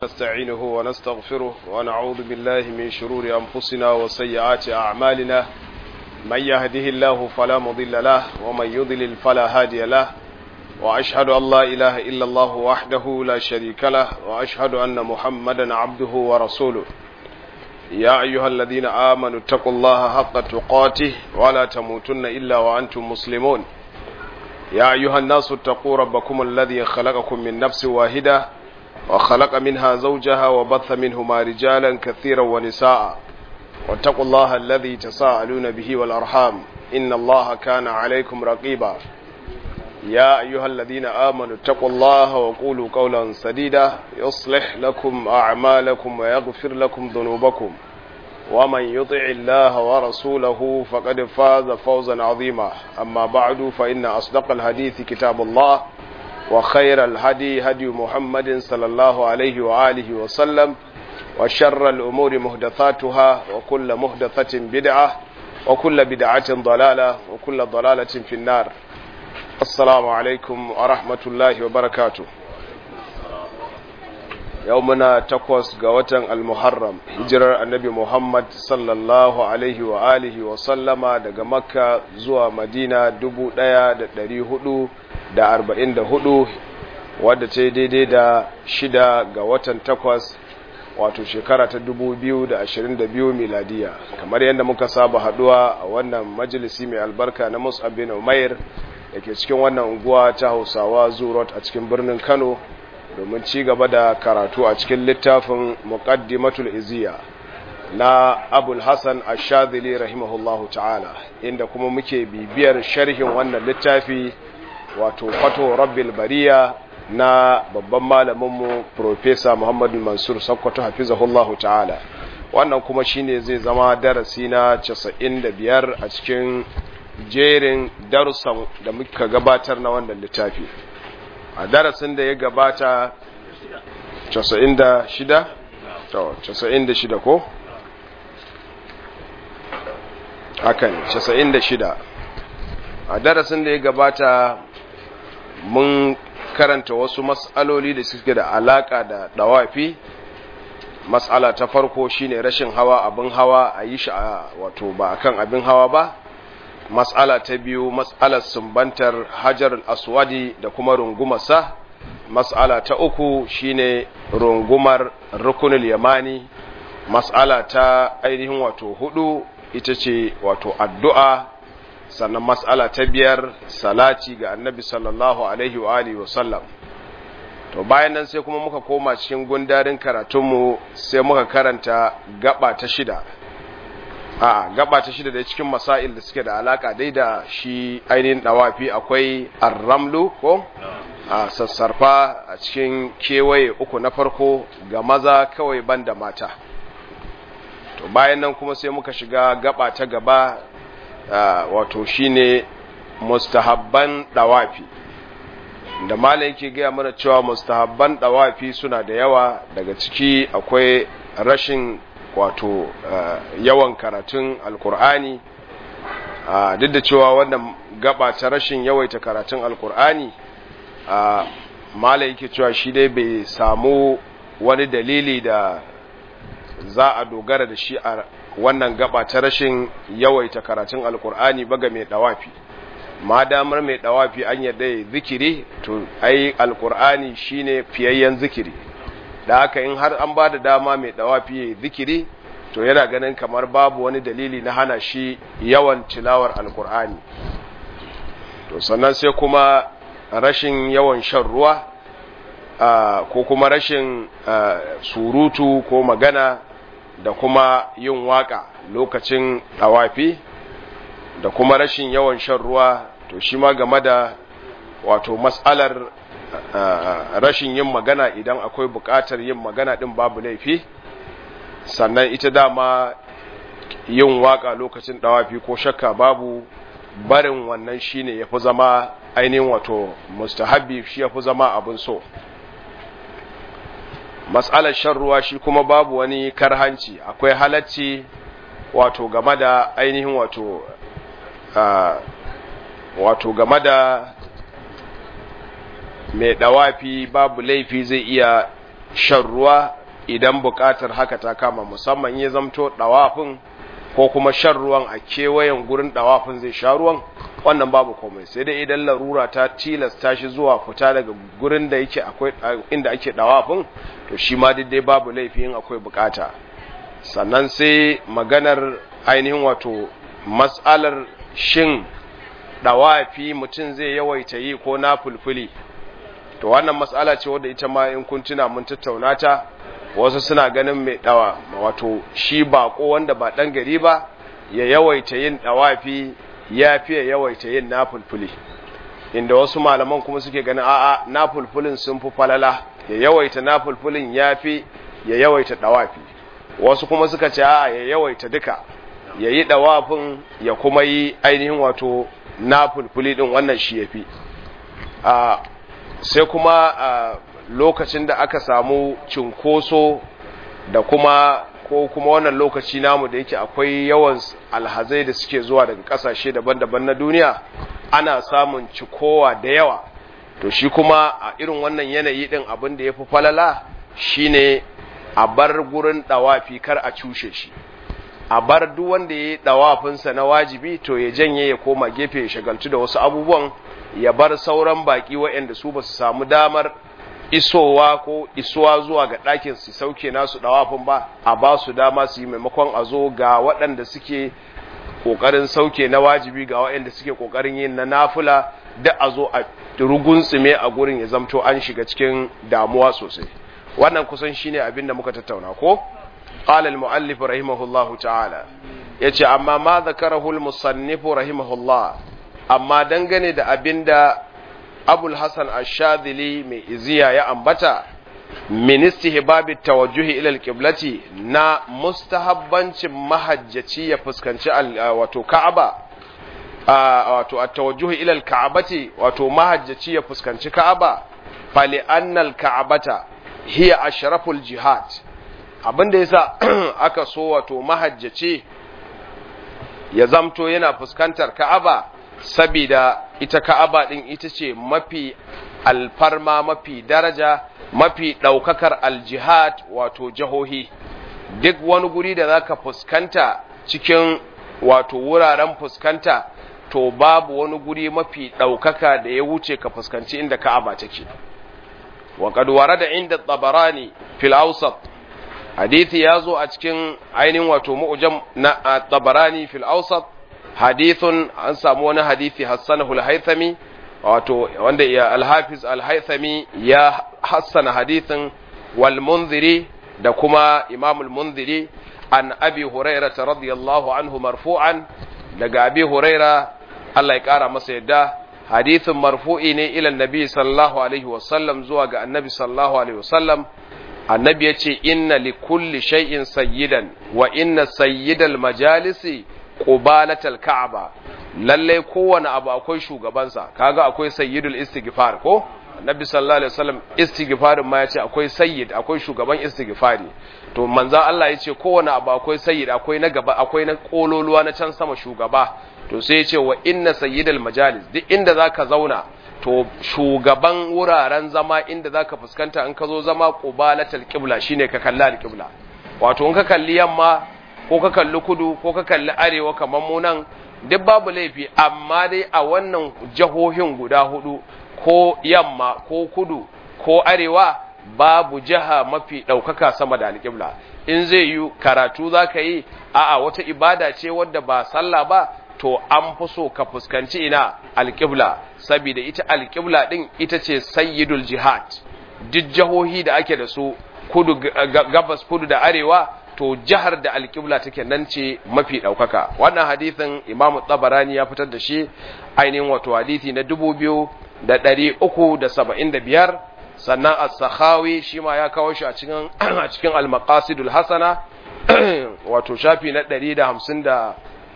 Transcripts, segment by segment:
نستعينه ونستغفره ونعوذ بالله من شرور أنفسنا وسيئات أعمالنا من يهده الله فلا مضل له ومن يضلل فلا هادي له وأشهد أن لا إله إلا الله وحده لا شريك له وأشهد أن محمدا عبده ورسوله يا أيها الذين آمنوا اتقوا الله حق تقاته ولا تموتن إلا وأنتم مسلمون يا أيها الناس اتقوا ربكم الذي خلقكم من نفس واحدة وخلق منها زوجها وبث منهما رجالا كثيرا ونساء واتقوا الله الذي تساءلون به والأرحام إن الله كان عليكم رقيبا يا أيها الذين آمنوا اتقوا الله وقولوا قولا سديدا يصلح لكم أعمالكم ويغفر لكم ذنوبكم ومن يطع الله ورسوله فقد فاز فوزا عظيما أما بعد فإن أصدق الحديث كتاب الله وخير الهدي هدي محمد صلى الله عليه وآله وسلم وشر الأمور مهدثاتها وكل مهدثة بدعة وكل بدعة ضلالة وكل ضلالة في النار السلام عليكم ورحمة الله وبركاته يومنا تقوس قوة المحرم هجر النبي محمد صلى الله عليه وآله وسلم دقى مكة زوى مدينة دبو دايا دري هدو da arba'in da hudu wadda ta yi daidai da shida ga watan takwas wato shekara ta dubu biyu da ashirin da biyu miladiya kamar yadda muka saba haduwa a wannan majalisi mai albarka na musab bin umair da ke cikin wannan unguwa ta hausawa zurot a cikin birnin kano domin ci gaba da karatu a cikin littafin muqaddimatul iziya na abul hassan ashadili rahimahullahu ta'ala inda kuma muke bibiyar sharhin wannan littafi wato fato rabbil bariya na babban malaminmu profesa muhammadu mansur sakkwato hafizahullahu ta'ala wannan kuma shine zai zama darasi na 95 a cikin jerin darussan da muka gabatar na wannan littafi a darasin da ya gabata 96 96 ko hakan 96 a darasin da ya gabata mun karanta wasu mas'aloli da suke da alaka da dawafi mas'ala ta farko shine rashin hawa abin hawa a yi shi wato ba akan abin hawa ba mas'ala ta biyu mas'alar sumbantar hajar aswadi da kuma rungumarsa mas'ala ta uku shine rungumar rukunul yamani mas'ala ta ainihin wato hudu ita ce wato addu'a sannan mas'ala ta biyar salati ga annabi sallallahu alaihi wa alihi wa sallam to bayan nan sai kuma muka koma cikin gundarin karatunmu sai muka karanta gaba ta shida a gaba ta shida da cikin masail da suke da alaka dai da shi ainihin dawafi akwai arramlu ko a sassarfa a cikin kewaye uku na farko ga maza kawai banda mata to bayan nan kuma sai muka shiga gaba ta gaba Uh, wato shine mustahabban dawafi da malam yake gaya mana cewa mustahabban dawafi suna da yawa daga ciki akwai rashin wato uh, yawan karatun alkur'ani uh, duk da cewa wannan gaba ta rashin yawaita karatun alkur'ani malam yake cewa shi dai bai samu wani dalili da za a dogara da shi a wannan gaba ta rashin yawaita karatun alkur'ani ba ga mai dawafi ma damar mai dawafi an yadda ya zikiri to ai alkur'ani shine fiyayyen zikiri da haka in har an ba da dama mai dawafi ya zikiri to yana ganin kamar babu wani dalili na hana shi yawan tilawar alkur'ani to sannan sai kuma rashin yawan shan ruwa ko kuma rashin surutu ko magana da kuma yin waka lokacin tawafi da kuma rashin yawan shan ruwa to shi ma game da wato matsalar rashin yin magana idan akwai buƙatar yin magana din babu laifi sannan ita dama yin waka lokacin tawafi ko shakka babu barin wannan shine yafi zama ainihin wato mustahabbi shi yafi zama abin so matsalar shan ruwa shi kuma babu wani karhanci akwai halacci wato game da ainihin wato wato game da mai dawafi babu laifi zai iya shan ruwa idan buƙatar haka ta kama musamman ya zamto ɗawafin ko kuma shan ruwan a kewayen gurin ɗawafin zai sha ruwan wannan babu komai sai dai idan larura ta tilasta shi zuwa fita daga gurin da yake akwai inda ake ɗawafin to shi ma dai babu laifin akwai buƙata sannan sai maganar ainihin wato mas'alar shin ɗawafi mutum zai yawaita yi ko na fulfuli to wannan mas'ala ce wadda ita ma in kun tuna mun tattauna ta wasu suna ganin mai dawa wato shi bako wanda ba dan gari ba ya yawaita yin dawafi ya fi yawaita yin nafulfuli inda wasu malaman kuma suke ganin a'a nafulfulin sun fi falala ya yawaita nafulfulin ya fi ya yawaita dawafi wasu kuma suka ce a'a ya yawaita duka ya yi dawafin ya kuma yi ainihin wato nafulfuli din wannan shi ya fi sai kuma lokacin da aka samu cinkoso da kuma ko kuma wannan lokaci namu da yake akwai yawan alhazai da suke zuwa daga kasashe daban-daban na duniya ana samun cikowa da yawa to shi kuma a irin wannan yanayi din abin da ya fi falala shine a bar gurin dawafi kar a cushe shi a bar duk wanda ya yi dawafinsa na wajibi to ya janye ya koma gefe ya shagaltu da wasu abubuwan ya bar sauran baki waɗanda su ba su samu damar isowa ko isuwa zuwa ga ɗakin su sauke nasu ɗawafin ba a ba su dama su yi maimakon a zo ga waɗanda suke ƙoƙarin sauke na wajibi ga waɗanda suke ƙoƙarin yin na nafula da a zo a rugunsume a gurin ya zamto an shiga cikin damuwa sosai wannan kusan shine abin da muka tattauna ko qala al-muallif rahimahullahu ta'ala yace amma ma zakarahu al-musannif rahimahullah amma dangane da abinda abul hasan ashadili mai iziya ya ambata min istihbabi tawajjuhi ila alqiblati na mustahabbancin mahajjaci ya fuskanci wato ka'aba wato at-tawajjuhi ila alka'bati wato mahajjaci ya fuskanci ka'aba fali annal ka'bata hiya ashraful jihad abinda yasa aka so wato mahajjaci ya zamto yana fuskantar ka'aba sabida ita ka'aba din ita ce mafi alfarma mafi daraja mafi ɗaukakar aljihad wato jihohi duk wani guri da zaka fuskanta cikin wato wuraren fuskanta to babu wani guri mafi ɗaukaka da ya wuce ka fuskanci inda ka'aba take wa qad warada inda tabarani fil awsat hadithi yazo a cikin ainihin wato mu'jam na tabarani fil awsat hadithun an samu wani hadithi hassanahu al-haythami wato wanda ya al-hafiz al-haythami ya hassana hadithin wal munziri da kuma imam al-munziri an abi hurairah radiyallahu anhu marfu'an daga abi huraira Allah ya kara masa yadda hadithin marfu'i ne ila annabi sallallahu alaihi wasallam zuwa ga annabi sallallahu alaihi wasallam annabi ya ce inna li kulli shay'in sayyidan wa inna sayyidal majalisi qubalatal ka'aba lalle kowane abu akwai shugabansa kaga akwai sayyidul istighfar ko annabi sallallahu alaihi wasallam istighfarin ma yace akwai sayyid akwai shugaban istighfari to manzo Allah yace kowane abu akwai sayyid akwai na gaba akwai na kololuwa na can sama shugaba to sai yace wa inna sayyidal majalis duk inda zaka zauna to shugaban wuraren zama inda zaka fuskanta in ka zo zama qubalatal qibla shine ka kalla al-qibla wato in ka kalli yamma ko ka kalli kudu ko ka kalli arewa kamar mu nan duk babu laifi amma dai a wannan jahohin guda hudu ko yamma ko kudu ko arewa babu jiha mafi ɗaukaka sama da alƙibla in zai yi karatu za ka yi a'a wata ibada ce wadda ba sallah ba to an fi so ka fuskanci ina alƙibla saboda ita alƙibla ɗin ita ce sayyidul jihad duk jihohi da ake da su kudu gabas kudu da arewa to jihar da alƙibla take nan ce mafi ɗaukaka wannan hadithin imamu tsabarani ya fitar da shi ainihin wato hadithi na dubu biyu da ɗari uku da saba'in da biyar sannan as-sakhawi shi ma ya kawo shi a cikin a cikin al-maqasidul hasana wato shafi na ɗari da hamsin da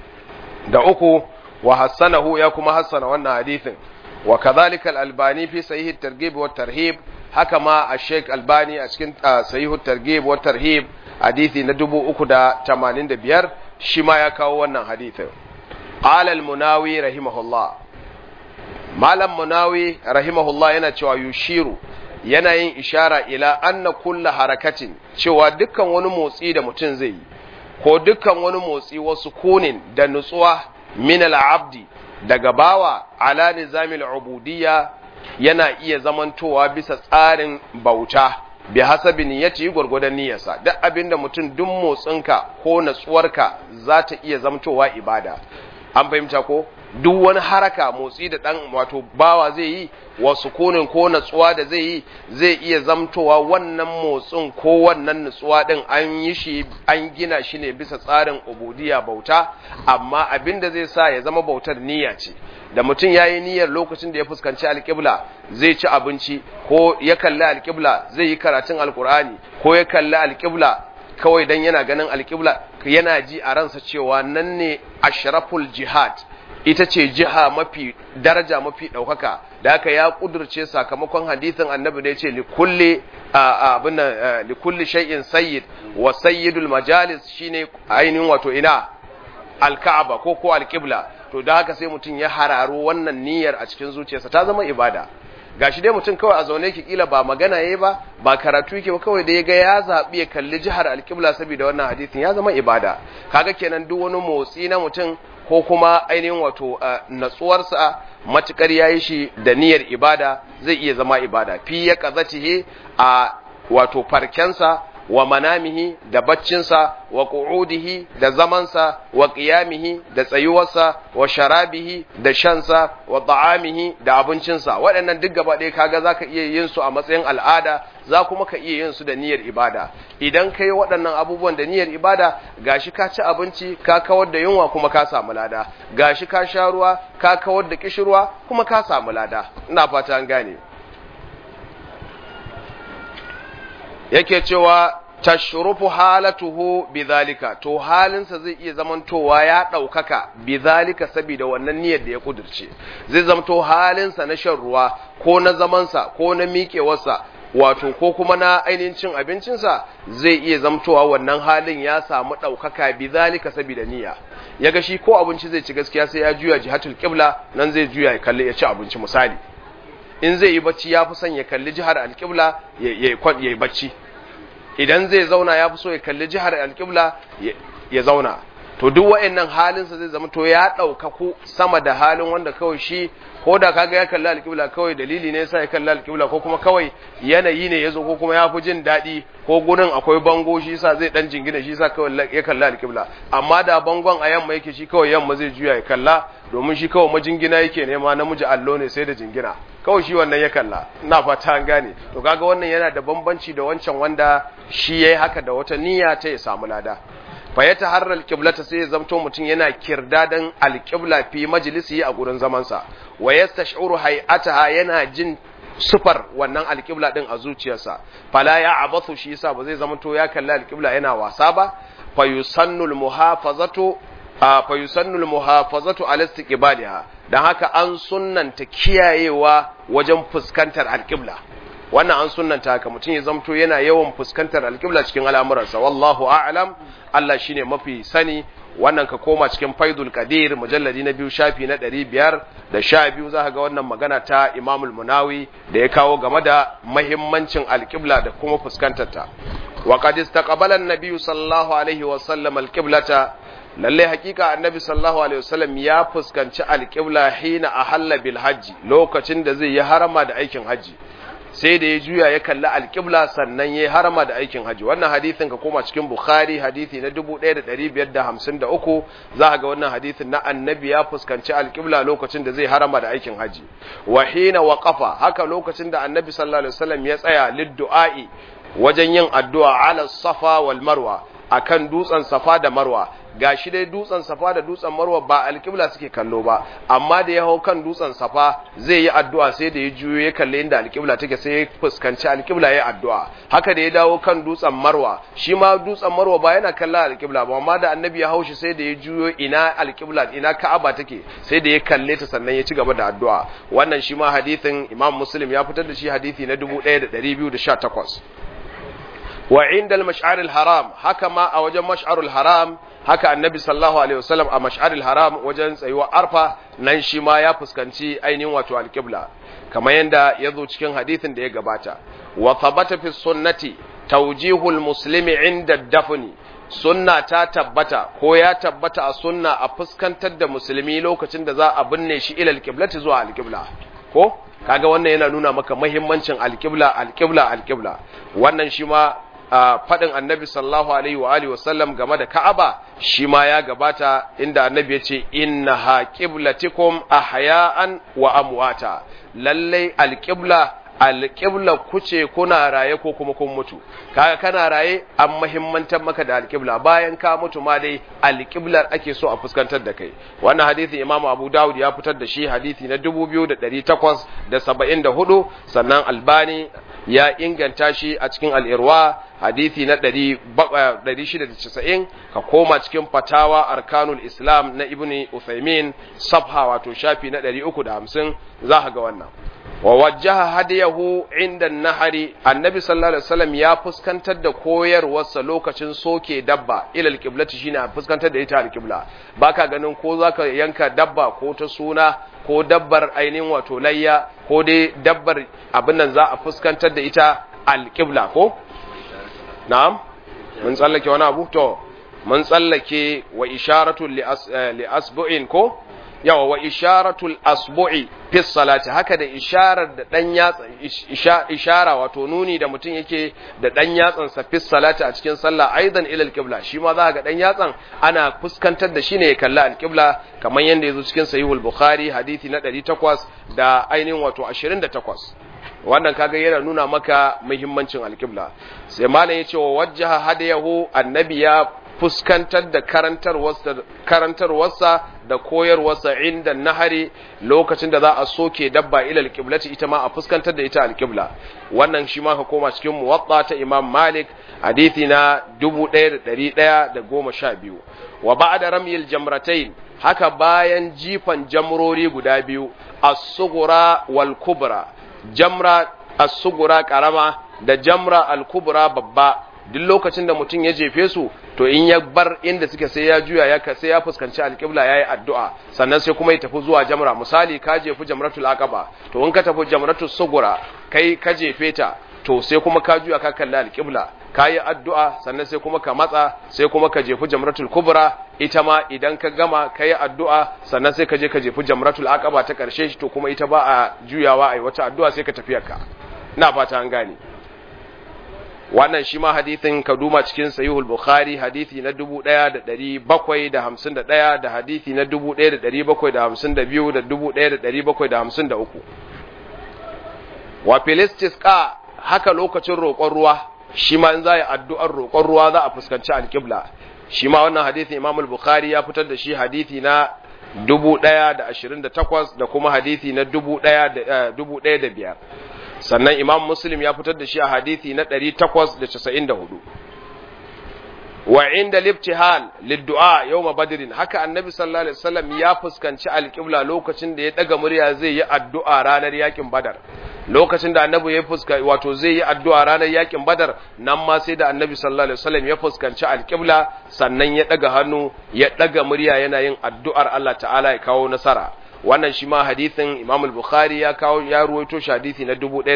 da uku wa hassanahu ya kuma hassana wannan hadithin wa kadhalika al-albani fi sahih at-targhib wa tarhib haka ma a sheikh albani a cikin sahih at-targhib wa tarhib hadithi na dubu uku da tamanin da biyar shi ma ya kawo wannan hadithin qala al-munawi rahimahullah malam munawi rahimahullah yana cewa yushiru yana yin ishara ila anna kulla harakatin cewa dukkan wani motsi da mutum zai yi ko dukkan wani motsi wasu kunin da nutsuwa min al-abdi daga bawa ala nizamil ubudiyya yana iya zamantowa bisa tsarin bauta bi hasabi niyyati gurgudan niyyarsa duk abinda mutum duk motsinka ko natsuwarka za ta iya zamtowa ibada an fahimta ko duk wani haraka motsi da dan wato bawa zai yi wasu kunin ko natsuwa da zai yi zai iya zamtowa wannan motsin ko wannan natsuwa din an yi shi an gina shi ne bisa tsarin ubudiyya bauta amma abin da zai sa ya zama bautar niyya ce da mutum ya yi niyyar lokacin da ya fuskanci alƙibla zai ci abinci ko ya kalli alƙibla zai yi karatun alƙur'ani ko ya kalli alƙibla kawai dan yana ganin alƙibla yana ji a ransa cewa nan ne ashraful jihad ita ce jiha mafi daraja mafi ɗaukaka da haka ya ƙudurce sakamakon hadithin annabi da ya ce likulli shay'in sayyid wa sayyidul majalis shine ainihin wato ina alka'aba ko ko alƙibla to da haka sai mutum ya hararo wannan niyyar a cikin zuciyarsa ta zama ibada gashi dai mutum kawai a zaune ki kila ba magana yayi ba ba karatu yake ba kawai da ya ga ya zabi ya kalli jihar alƙibla saboda wannan hadisin ya zama ibada kaga kenan duk wani motsi na mutum ko kuma ainihin wato natsuwarsa matukar yayi shi da niyyar ibada zai iya zama ibada fi ya qazatihi a wato farkensa wa manamihi da baccinsa wa qu'udihi da zamansa wa qiyamihi da tsayuwarsa wa sharabihi da shansa wa ta'amihi da abincinsa waɗannan duk gaba ɗaya kaga zaka iya yin su a matsayin al'ada za kuma ka iya yin su da niyyar ibada idan kai waɗannan abubuwan da niyyar ibada gashi ka ci abinci ka kawar da yunwa kuma ka samu lada gashi ka sha ruwa ka kawar da kishirwa kuma ka samu lada ina fata an gane yake cewa tashrufu halatuhu bidhalika to halinsa zai iya zamantowa ya ɗaukaka bidhalika saboda wannan niyyar da ya kudirce zai zamto halinsa na shan ruwa ko na zamansa ko na miƙewarsa wato ko kuma na ainihin cin abincinsa zai iya zamtowa wannan halin ya samu ɗaukaka bidhalika saboda niyya ya ga shi ko abinci zai ci gaskiya sai ya juya jihatul qibla nan zai juya ya kalli ya ci abinci misali in zai yi bacci ya fi son ya kalli jihar alƙibla ya yi bacci idan zai zauna ya fi so ya kalli jihar alƙibla ya zauna to duk wa'annan halinsa zai zama to ya ɗaukaku sama da halin wanda kawai shi ko da kaga ya kalli alƙibla kawai dalili ne yasa ya kalli alƙibla ko kuma kawai yanayi ne ya zo ko kuma ya fi jin daɗi ko gurin akwai bango shi yasa zai dan jingina shi yasa kawai ya kalli alƙibla amma da bangon a yamma yake shi kawai yamma zai juya ya kalla domin shi kawai majingina yake nema namiji allo ne sai da jingina kawai shi wannan ya kalla ina fata an gane to kaga wannan yana da bambanci da wancan wanda shi yayi haka da wata niyya ta ya samu lada fa ya taharra alqiblata sai ya zamto mutum yana kirdadan alqibla fi majlisi a gurin zaman sa wa yastash'uru hay'ataha yana jin sufar wannan alqibla din a zuciyarsa fala ya abathu shi yasa ba zai zamto ya kalli alqibla yana wasa ba fa yusannul muhafazatu fa yusannul muhafazatu ala istiqbaliha dan haka an sunnanta kiyayewa wajen fuskantar alqibla wannan an sunnanta haka mutum ya zamto yana yawan fuskantar alqibla cikin al'amuransa wallahu a'lam Allah shine mafi sani wannan ka koma cikin faidul qadir mujalladi na biyu shafi na ɗari biyar da sha biyu za ka ga wannan magana ta imamul munawi da ya kawo game da mahimmancin alƙibla da kuma fuskantarta wa qad istaqbala an-nabiy sallallahu alaihi wa sallam alqiblata lalle hakika annabi sallallahu alaihi wasallam ya fuskanci alqibla hina ahalla bil hajji lokacin da zai yi harama da aikin haji sai da ya juya ya kalli alƙibla sannan ya harama da aikin haji wannan hadithin ka koma cikin bukhari hadithi na 1553 za ka ga wannan hadithin na annabi ya fuskanci alƙibla lokacin da zai harama da aikin haji wa hina waqafa haka lokacin da annabi sallallahu alaihi wasallam ya tsaya lidduai wajen yin addu'a ala safa wal marwa akan dutsen safa da marwa gashi dai dutsen safa da dutsen marwa ba alƙibla suke kallo ba amma da ya hau kan dutsen safa zai yi addu'a sai da ya juyo ya kalle inda alƙibla take sai ya fuskanci alƙibla ya addu'a haka da ya dawo kan dutsen marwa shi ma dutsen marwa ba yana kalla alƙibla ba amma da annabi ya haushi sai da ya juyo ina alƙibla ina ka'aba take sai da ya kalle ta sannan ya ci gaba da addu'a wannan shi ma hadithin imam muslim ya fitar da shi hadithi na 1218 wa inda al haram haka ma a wajen mash'arul haram haka annabi sallallahu alaihi wasallam a mash'arul haram wajen tsayuwa arfa nan shi ma ya fuskanci ainihin wato alqibla kamar yanda ya zo cikin hadithin da ya gabata wa thabata fi sunnati tawjihul muslimi inda dafni sunna ta tabbata ko ya tabbata a sunna a fuskantar da musulmi lokacin da za a binne shi ila alqiblati zuwa alqibla ko kaga wannan yana nuna maka muhimmancin alqibla alqibla alqibla wannan shi ma faɗin annabi sallallahu alaihi wa alihi wasallam game da Ka'aba shi ma ya gabata inda annabi ya ce innaha qiblatikum ahya'an wa amwata lallai alqibla alƙibla kuce kuna raye ko kuma kun mutu kaga kana raye an mahimmantar maka da alƙibla bayan ka mutu ma dai alƙiblar ake so a fuskantar da kai wannan hadisi imam abu dawud ya fitar da shi hadisi na 2874 sannan albani ya inganta shi a cikin al'irwa hadisi na 690 ka koma cikin fatawa arkanul islam na ibn uthaymin safha wato shafi na 350 za ka ga wannan wa wajjaha hadiyahu inda nahari annabi sallallahu alaihi wasallam ya fuskantar da koyarwarsa lokacin soke dabba ila alqiblati shine a fuskantar da ita alqibla baka ganin ko zaka yanka dabba ko ta suna ko dabbar ainihin wato layya ko dai dabbar abin nan za a fuskantar da ita alqibla ko na'am mun tsallake wani abu to mun tsallake wa isharatu li asbu'in ko yawa wa isharatul asbu'i fi salati haka da isharar da dan yatsa ishara wato nuni da mutum yake da dan yatsan sa fi salati a cikin sallah aidan ila alqibla shi ma za ga dan yatsan ana fuskantar da shi ne ya kalla alqibla kamar yanda yazo cikin sahihul bukhari hadisi na 800 da ainihin wato 28 wannan kaga yana nuna maka muhimmancin alqibla sai malam yace wa wajjaha hadayahu annabi ya fuskantar da karantarwarsa da koyarwarsa inda nahari lokacin da za a soke dabba ila alqiblati ita ma a fuskantar da ita alqibla wannan shi ma ka koma cikin muwatta ta Imam Malik hadisi na 1112 wa ba'da ramyil jamratayn haka bayan jifan jamrori guda biyu as-sughra wal kubra jamra as-sughra karama da jamra al-kubra babba duk lokacin da mutum ya jefe su to in ya bar inda suke sai ya juya ya sai ya fuskanci alƙibla yayi addu'a sannan sai kuma ya tafi zuwa jamra misali ka jefi jamratul aqaba to in ka tafi jamratul sugura kai ka jefe ta to sai kuma ka juya ka kalli alƙibla ka yi addu'a sannan sai kuma ka matsa sai kuma ka jefi jamratul kubra ita ma idan ka gama ka yi addu'a sannan sai ka je ka jefi jamratul aqaba ta ƙarshe to kuma ita ba a juyawa a yi wata addu'a sai ka tafiyarka ina fata an gane wannan shi ma hadithin ka duma cikin sahihul bukhari hadithi na 1751 da hadithi na 1752 da 1753 wa filistisqa haka lokacin roƙon ruwa shi ma in za yi addu'ar roƙon ruwa za a fuskanci alƙibla shi ma wannan hadithin imam al-bukhari ya fitar da shi hadithi na 1028 da kuma hadithi na 1005 sannan imam muslim ya fitar da shi a hadithi na 894 wa inda liftihal liddu'a yawma badrin haka annabi sallallahu alaihi wasallam ya fuskanci alqibla lokacin da ya daga murya zai yi addu'a ranar yakin badar lokacin da annabi ya fuska wato zai yi addu'a ranar yakin badar nan ma sai da annabi sallallahu alaihi wasallam ya fuskanci alqibla sannan ya daga hannu ya daga murya yana yin addu'ar Allah ta'ala ya kawo nasara wannan shi ma hadithin Imam al-Bukhari ya kawo ya ruwaito shi hadithi na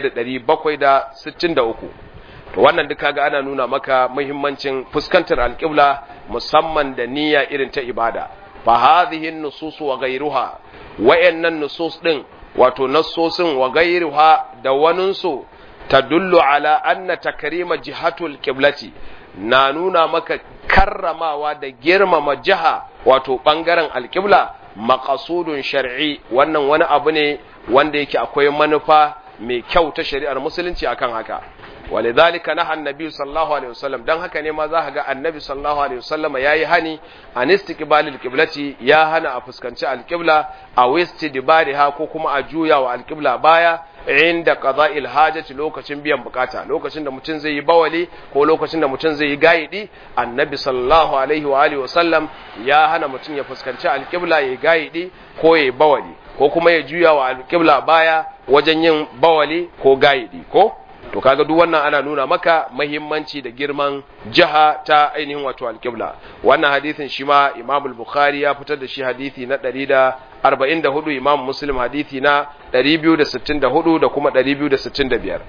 1763 to wannan duka ga ana nuna maka muhimmancin fuskantar alƙibla musamman da niyya irin ta ibada fa hadhihi an-nusus wa ghayruha wayannan nusus din wato nassosin wa ghayruha da waninsu tadullu ala anna takrima jihatul qiblati na nuna maka karramawa da girmama jiha wato bangaren alƙibla maqasudun shar'i wannan wani abu ne wanda yake akwai manufa mai kyau ta shari'ar musulunci akan haka ولذلك نهى النبي صلى الله عليه وسلم dan haka ne ma za ga annabi sallallahu alaihi wasallam yayi hani an istiqbalil qiblati ya hana a fuskanci alqibla a wistidbariha ko kuma a juya wa alqibla baya inda qada'il hajati lokacin biyan bukata lokacin da mutum zai yi bawali ko lokacin da mutum zai yi gaidi annabi sallallahu alaihi wa alihi wasallam ya hana mutum ya fuskanci alqibla ya gaidi ko ya bawali ko kuma ya juya wa alqibla baya wajen yin bawali ko gaidi ko to kaga duk wannan ana nuna maka mahimmanci da girman jiha ta ainihin wato alƙibla wannan hadisin shi ma imam bukhari ya fitar da shi hadisi na 144 imam muslim hadisi na 264 da kuma 265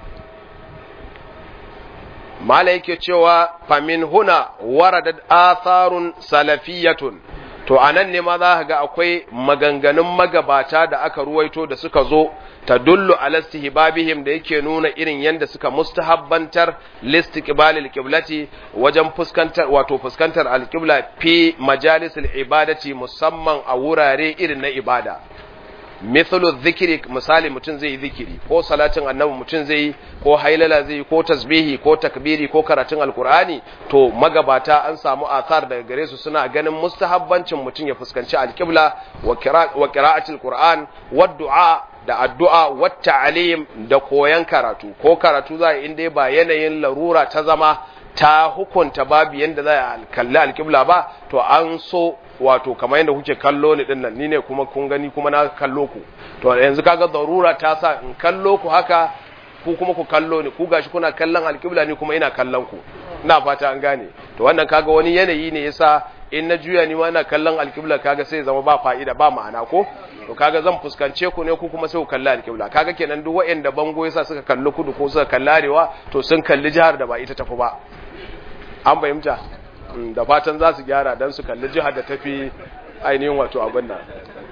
mala yake cewa famin huna waradat atharun salafiyatun to anan ne ma za ka ga akwai maganganun magabata da aka ruwaito da suka zo ta dullu ala istihbabihim da yake nuna irin yanda suka mustahabbantar listiqbalil qiblati wajen fuskantar wato fuskantar alqibla fi majalisil ibadati musamman a wurare irin na ibada mithlu dhikri misali mutum zai yi zikiri ko salatin annabi mutum zai yi ko hailala zai yi ko tasbihi ko takbiri ko karatun alkur'ani to magabata an samu athar daga gare su suna ganin mustahabbancin mutum ya fuskanci alqibla wa qira'atil qur'an wa du'a da addu'a wa ta'lim da koyan karatu ko karatu za in dai ba yanayin larura ta zama ta hukunta babu yanda za a kalli alqibla ba to an so wato kamar yadda kuke kallo ni din nan ni ne kuma kun gani kuma na kallo ku to yanzu kaga darura ta sa in kallo ku haka ku kuma ku kallo ni ku gashi kuna kallon alƙibla ni kuma ina kallon ku ina fata an gane to wannan kaga wani yanayi ne yasa in na juya ni ma ina kallon alƙibla kaga sai zama ba fa'ida ba ma'ana ko to kaga zan fuskance ku ne ku kuma sai ku kalli alƙibla kaga kenan duk waɗanda bango yasa suka kalli kudu ko suka kalli arewa to sun kalli jihar da ba ita tafi ba an fahimta da fatan za su gyara don su kalli jihar da tafi ainihin wato abin nan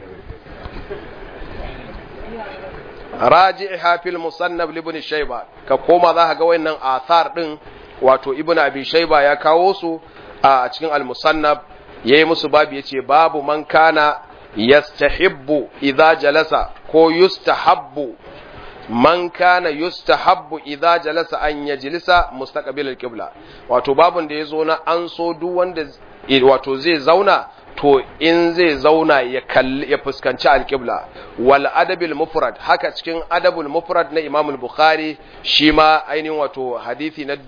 raji hafil musannab ibn shayba ka koma za ka ga wayannan athar din wato ibn abi shayba ya kawo su a cikin al-musannab yayi musu babu yace babu man kana yastahibbu idza jalasa ko yustahabbu man kana yustahabbu idza jalasa an yajlisa mustaqbil al-qibla wato babun da yazo na an so duk wanda wato zai zauna to in zai zauna ya kalli ya fuskanci al-qibla wal adabil mufrad haka cikin adabul mufrad na Imam al-Bukhari shi ma ainihin wato hadisi na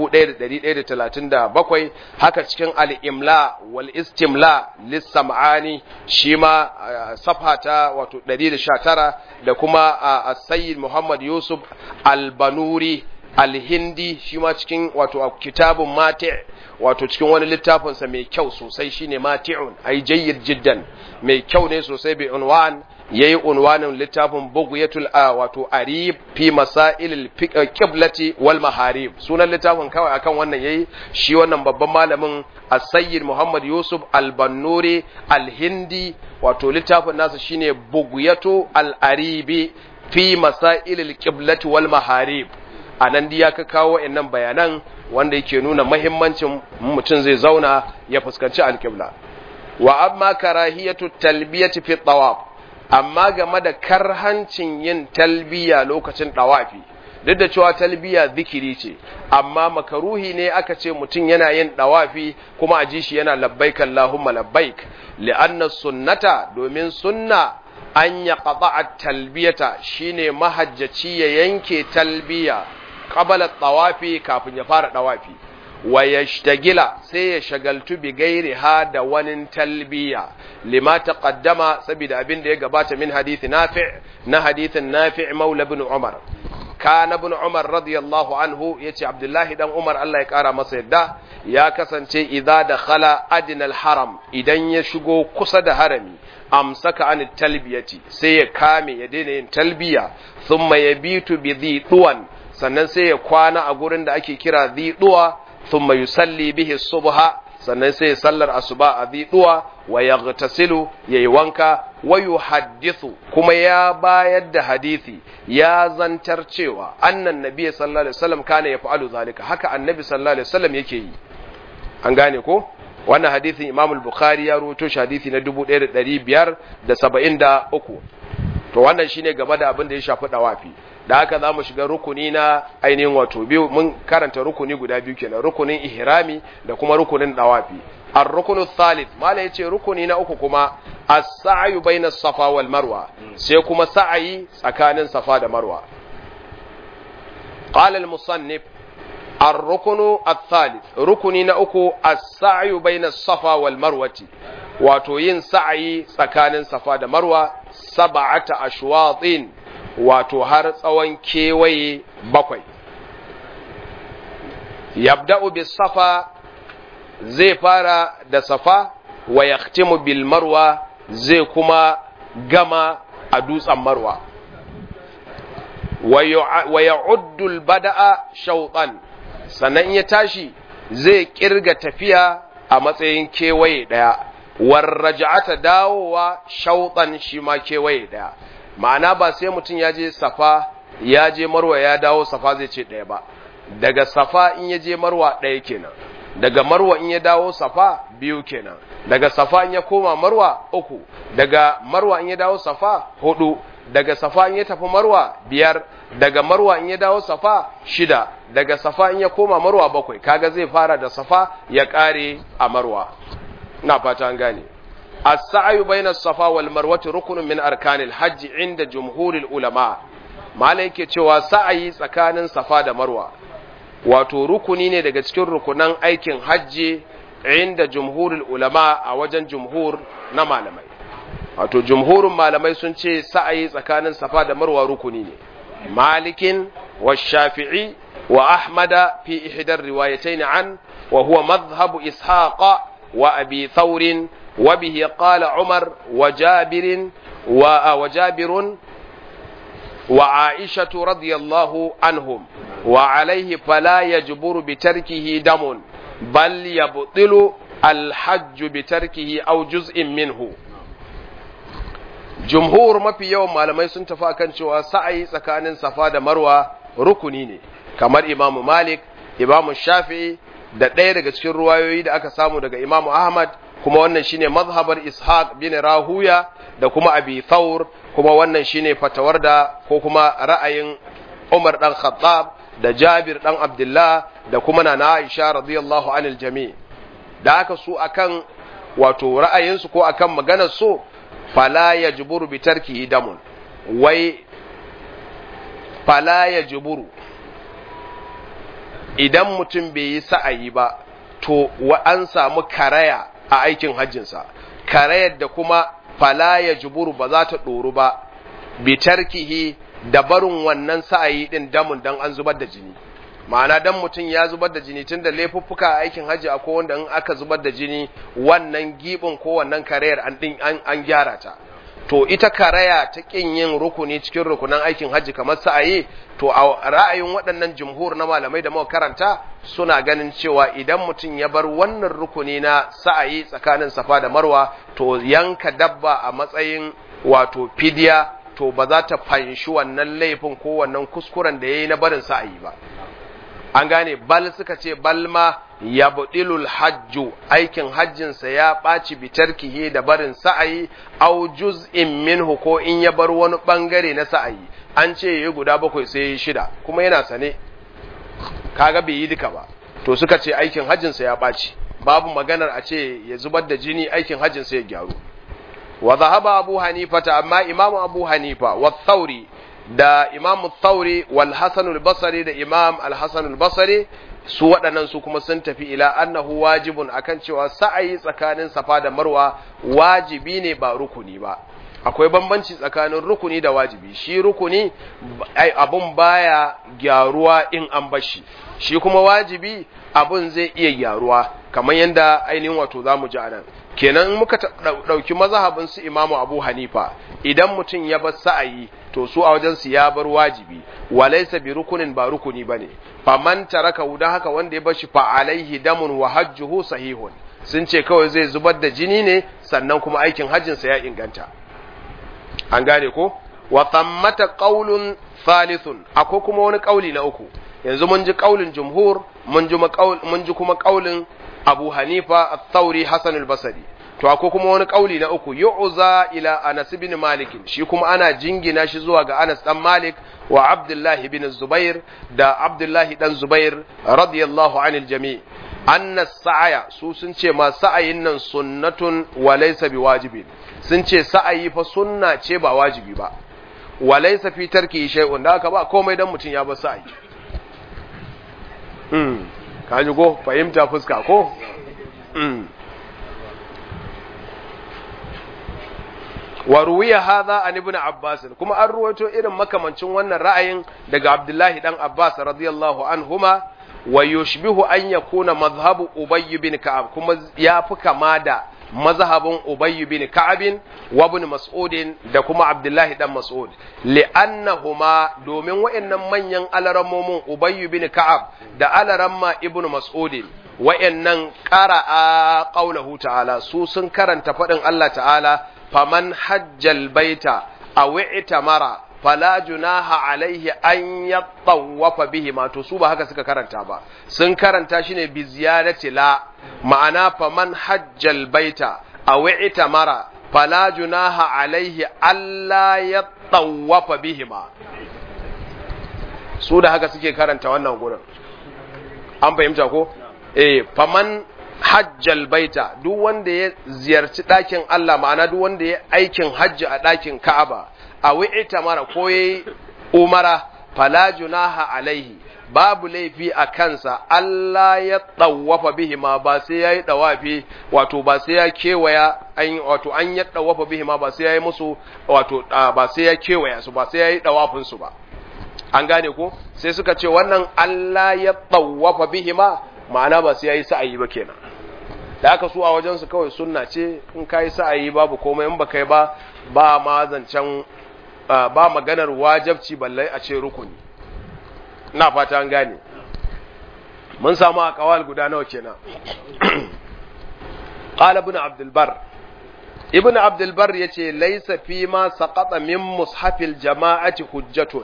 1137 haka cikin al-imla wal istimla lis-sam'ani shi ma safha ta wato 119 da kuma as-sayyid Muhammad Yusuf al-Banuri al-Hindi shi ma cikin wato kitabun mati' wato cikin wani littafinsa mai kyau sosai shine mati'un ai jayyid jiddan mai kyau ne sosai bi unwan yayi unwanin littafin bughyatul a wato arib fi masailil qiblati wal maharib sunan littafin kawai akan wannan yayi shi wannan babban malamin as-sayyid Muhammad Yusuf al-Bannuri al-Hindi wato littafin nasa shine bughyatu al-aribi fi masailil qiblati wal maharib a nan ya ka kawo wa'annan bayanan wanda yake nuna mahimmancin mutum zai zauna ya fuskanci alƙibla wa amma karahiyatu talbiyati fi tawaf amma game da karhancin yin talbiya lokacin dawafi duk da cewa talbiya zikiri ce amma makaruhi ne aka ce mutum yana yin dawafi kuma a ji shi yana labbaik Allahumma labbaik li'anna sunnata domin sunna an ya talbiyata shine mahajjaci ya yanke talbiya qabala tawafi kafin ya fara dawafi wa yashtagila sai ya shagaltu bi gairiha da wani talbiya lima taqaddama saboda abin da ya gabata min hadisi nafi' na hadisin nafi' maula ibn umar kana ibn umar radiyallahu anhu yace abdullahi dan umar Allah ya kara masa yadda ya kasance idza dakhala adnal haram idan ya shigo kusa da harami amsaka an talbiyati sai ya kame ya daina yin talbiya thumma yabitu bi dhiduwan sannan sai ya kwana a gurin da ake kira dhiduwa thumma yusalli bihi subha sannan sai ya sallar asuba a dhiduwa wa yaghtasilu yayi wanka wa yuhaddithu kuma ya bayar da hadisi ya zantar cewa annan nabi sallallahu alaihi wasallam kana yaf'alu zalika haka annabi sallallahu alaihi wasallam yake yi an gane ko wannan hadisin Imam al-Bukhari ya rawaito shi hadisi na 1573 to wannan shine game da abin da ya shafi dawafi da haka zamu shiga rukuni na ainihin wato biyu mun karanta rukuni guda biyu kenan rukunin ihrami da kuma rukunin dawafi ar-rukunu thalith mala yace rukuni na uku kuma as-sa'yu baina safa wal marwa sai kuma sa'ayi tsakanin safa da marwa qala al-musannif الركن الثالث ركني نأكو السعي بين الصفا والمروة wato yin sa'ayi tsakanin safa da marwa sab'ata ashwatin wato har tsawon kewaye bakwai yabda'u bis safa zai fara da safa wa yahtimu bil marwa zai kuma gama a dutsen marwa wa ya'uddu al bada'a shawtan sannan ya tashi zai kirga tafiya a matsayin kewaye daya warraja'ata dawowa shauɗan shi ma kewaye ɗaya ma'ana ba sai mutum ya je safa ya je marwa ya dawo safa zai ce ɗaya ba daga safa in ya je marwa ɗaya kenan daga marwa in ya dawo safa biyu kenan daga safa in ya koma marwa uku daga marwa in ya dawo safa hudu daga safa in ya tafi marwa biyar daga marwa in ya dawo safa shida daga safa in ya koma marwa bakwai kaga zai fara da safa ya ƙare a marwa na fata an gane as-sa'yu bayna as-safa wal marwati ruknun min arkanil hajj inda jumhuril ulama malai yake cewa sa'ayi tsakanin safa da marwa wato rukuni ne daga cikin rukunan aikin hajji inda jumhuril ulama a wajen jumhur na malamai wato jumhurin malamai sun ce sa'ayi tsakanin safa da marwa rukuni ne malikin wa shafi'i wa ahmada fi ihdar riwayatayn an wa huwa madhhabu ishaqa وأبي ثور وبه قال عمر وجابر وجابر وعائشة رضي الله عنهم وعليه فلا يجبر بتركه دم بل يبطل الحج بتركه أو جزء منه jumhur mafi yawan malamai sun tafi akan cewa sa'ayi tsakanin safa da marwa rukuni ne kamar imamu malik imamu shafi'i da ɗaya daga cikin ruwayoyi da aka samu daga Imam Ahmad kuma wannan shine mazhabar Ishaq bin Rahuya da kuma Abi Thawr kuma wannan shine fatawar da ko kuma ra'ayin Umar dan Khattab da Jabir dan Abdullah da kuma Nana Aisha radiyallahu anil jami' da aka su akan wato ra'ayinsu ko akan maganar su fala yajburu bi tarkihi damun wai fala yajburu idan mutum bai yi sa'ayi ba, to an samu karaya a aikin hajjinsa, karayar da kuma fala ya juburu ba za ta ɗoru ba, bitarkihi da barin wannan sa'ayi ɗin damun don an zubar da jini. Ma'ana dan mutum ya zubar da jini tun da laifuffuka a aikin hajji a wanda in aka zubar da jini wannan giɓin ko wannan karayar an gyara ta. to ita karaya ta ƙin yin rukuni cikin rukunan aikin hajji kamar sa'ayi to a ra'ayin waɗannan jumhur na malamai da muka karanta suna ganin cewa idan mutum ya bar wannan rukuni na sa'ayi tsakanin safa da marwa to yanka dabba a matsayin wato fidiya to ba za ta fanshi wannan laifin ko wannan kuskuren da ya yi na barin sa'ayi ba an gane bal suka ce bal ma ya buɗilul hajju aikin hajjinsa ya ɓaci bitarkihi da barin sa'ayi au juz'in minhu ko in ya bar wani ɓangare na sa'ayi an ce ya guda bakwai sai ya shida kuma yana sane kaga bai yi duka ba to suka ce aikin hajjinsa ya ɓaci babu maganar a ce ya zubar da jini aikin hajjinsa ya gyaru wa zahaba abu hanifa ta amma imamu abu hanifa wa thauri da imam thauri wal hasan al-basri da imam al-hasan al-basri su waɗannan su kuma sun tafi ila annahu wajibun akan cewa sa'ayi tsakanin safa da marwa wajibi ne ba rukuni ba akwai bambanci tsakanin rukuni da wajibi shi rukuni abun baya gyaruwa in an bashi shi kuma wajibi abun zai iya gyaruwa kamar yadda ainihin wato zamu ji anan kenan muka ɗauki mazhabin su imamu abu hanifa idan mutum ya bar sa'ayi to su a wajen su ya bar wajibi walaysa bi rukunin ba rukuni bane faman taraka dan haka wanda ya bar shi fa alaihi damun wa hajjuhu sahihun sun ce kawai zai zubar da jini ne sannan kuma aikin hajjin sa ya inganta an gane ko wa thammata qaulun thalithun akwai kuma wani kauli na uku yanzu mun ji kaulin jumhur mun ji mun ji kuma kaulin Abu Hanifa Al-Thawri Hassan Al-Basri to akwai kuma wani kauli na uku yu'za ila Anas ibn Malik shi kuma ana jingina shi zuwa ga Anas dan Malik wa Abdullah ibn Zubair da Abdullah dan Zubair radiyallahu anil jami' anna sa'aya su sun ce ma sa'ayin nan sunnatun wa laysa biwajibin sun ce sa'ayi fa sunna ce ba wajibi ba wa laysa fi tarki shay'un da haka ba komai dan mutun ya bar sa'ayi hmm kaji ko fahimta fuska ko hmm wa ruwiya hadha an ibn abbas kuma an ruwaito irin makamancin wannan ra'ayin daga abdullahi dan abbas radiyallahu anhuma wa yushbihu an yakuna madhhabu ubay bin ka'ab kuma ya fi kama da mazhabin ubay bin ka'ab wa ibn mas'ud da kuma abdullahi dan mas'ud li'annahuma domin wayannan manyan alarammomin ubay bin ka'ab da alaramma ibn mas'ud wayannan qara'a qawluhu ta'ala su sun karanta fadin Allah ta'ala faman hajjal baita aw i'tamara fala junaha alaihi an yattawafa bihi ma to su ba haka suka karanta ba sun karanta shine bi ziyadati la ma'ana faman hajjal baita aw i'tamara fala junaha alaihi alla yattawafa bihi ma su da haka suke karanta wannan gurin an fahimta ko eh faman hajjal baita duk wanda ya ziyarci ɗakin Allah ma'ana duk wanda ya aikin hajji a ɗakin Ka'aba a wi'ita mara ko yayi umara fala junaha alaihi babu laifi a kansa Allah ya tsawafa bihi ma ba sai yayi dawafi wato ba sai ya kewaya an wato an ya tsawafa bihi ma ba sai yayi musu wato ba sai ya kewaya su ba sai yayi dawafin su ba an gane ko sai suka ce wannan Allah ya tsawafa bihi ma ma'ana ba sai yayi sa'ayi ba kenan da aka su a wajen su kawai sunna ce in kai sa'ayi babu komai in ba kai ba ba ma zancen ba maganar wajabci balle a ce rukuni na fata an gane mun samu a kawal guda nawa kenan qala ibn abdul bar ibn abdul bar yace laysa fi ma saqata min mushafil jama'ati hujjatun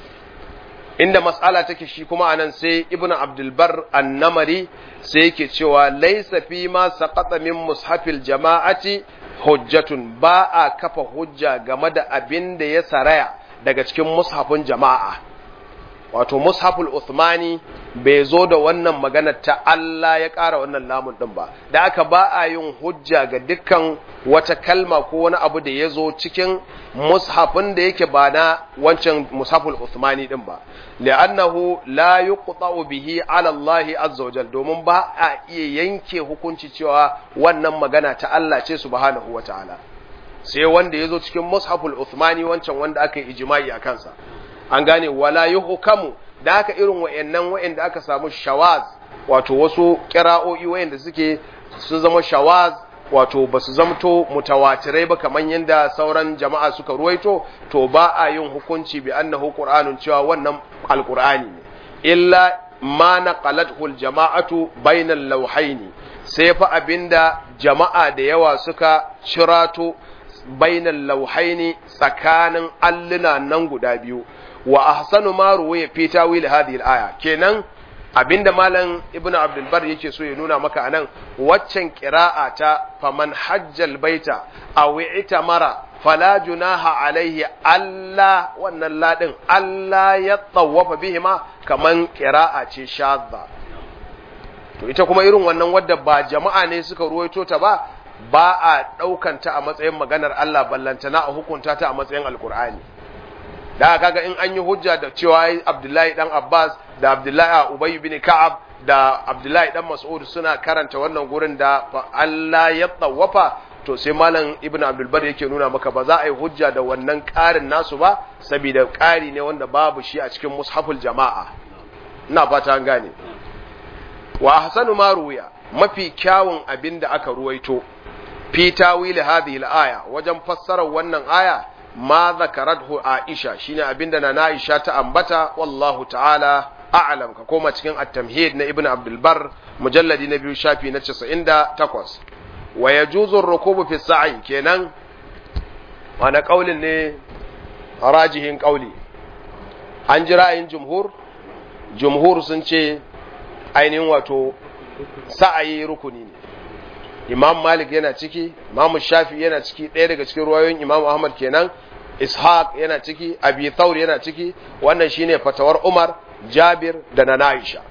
inda mas'ala take shi kuma anan sai ibn abdul bar annamari sai yake cewa laysa fi ma saqata min mushafil jama'ati hujjatun ba a kafa hujja game da abin da ya saraya daga cikin mushafin jama'a wato mushaful Uthmani bai zo da wannan magana ta Allah ya ƙara wannan lamun ɗin ba da aka ba a yin hujja ga dukkan wata kalma ko wani abu da ya zo cikin mushafin da yake ba na wancan mushaful Uthmani ɗin ba li'annahu la yuqta'u bihi 'ala Allah azza wajal domin ba a iya yanke hukunci cewa wannan magana ta Allah ce subhanahu wata'ala sai wanda ya zo cikin mushaful Uthmani wancan wanda aka yi ijma'i a kansa an gane wala yuhkamu da haka irin wayannan wayanda aka samu shawaz wato wasu qira'o'i wayanda suke sun zama shawaz wato basu zamto mutawatirai ba kaman yanda sauran jama'a suka ruwaito to ba a yin hukunci bi annahu qur'anun cewa wannan alqur'ani ne illa ma naqalathu aljama'atu bainal lawhaini sai fa abinda jama'a da yawa suka cirato bainal lawhaini tsakanin alluna nan guda biyu wa ahsanu ma ruwaya fi tawil hadhihi al-aya kenan abinda malam ibnu abdul bar yake so ya nuna maka anan waccan qira'a ta faman hajjal baita aw itamara fala junaha alaihi alla wannan ladin alla ya tawafa bihima kaman qira'a ce shadda to ita kuma irin wannan wadda ba jama'a ne suka ruwaito ta ba ba a daukanta a matsayin maganar Allah ballantana a hukunta ta a matsayin alqur'ani da kaga in an yi hujja da cewa Abdullahi dan Abbas da Abdullahi Ubay bin Ka'ab da Abdullahi dan Mas'ud suna karanta wannan gurin da Allah ya tsawafa to sai malam Ibn Abdul Bar yake nuna maka ba za a yi hujja da wannan ƙarin nasu ba saboda ƙari ne wanda babu shi a cikin mushaful jama'a ina fata an gane wa ahsanu ma ruya mafi kyawun abin da aka ruwaito fi tawil hadhihi al-aya wajen fassarar wannan aya ma zakarathu Aisha shine abinda na Aisha ta ambata wallahu ta'ala a'lam ka koma cikin at-tamhid na Ibn Abdul Bar mujalladi na biyu shafi na 98 wa yajuzu ar-rukubu fi sa'i kenan wani kaulin ne rajihin kauli an ji ra'ayin jumhur jumhur sun ce ainihin wato sa'ayi rukuni ne imam malik yana ciki imam shafi yana ciki ɗaya daga cikin ruwayoyin imam ahmad kenan ishaq yana ciki abi thawr yana ciki wannan shine fatawar umar jabir da na aisha